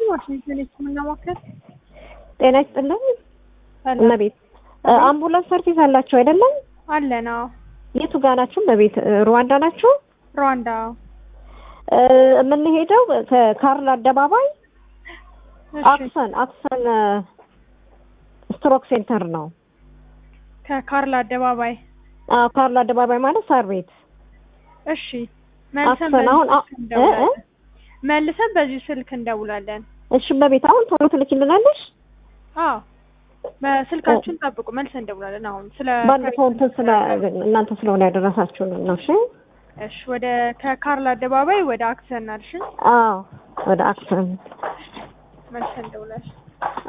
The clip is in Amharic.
ዋሽንግተን የህክምና ማዕከል ጤና ይስጥልኝ ሰላም እመቤት አምቡላንስ ሰርቪስ አላችሁ አይደለም? አለን። አዎ የቱ ጋ ናችሁ? እመቤት ሩዋንዳ ናችሁ? ሩዋንዳ እ የምንሄደው ከካርል አደባባይ እሺ አክሰን አክሰን ስትሮክ ሴንተር ነው። ከካርል አደባባይ አዎ ካርል አደባባይ ማለት ሳር ቤት እሺ መልሰን አክሰን አሁን አ- በዚህ ስልክ እ እ እንደውላለን መልሰን በዚህ ስልክ እንደውላለን እሺ እመቤት አሁን ቶሎ ትልኪልናለሽ? አዎ በስልካችሁን ጠብቁ መልሰን እንደውላለን አሁን ስለ ባለፈው እንትን ስለ እናንተ ስለሆነ ያደረሳችሁን ነው። እሺ እሺ ወደ ከካርል አደባባይ ወደ አክሰን አልሽን አዎ ወደ አክሰን መልሰን እንደውላለን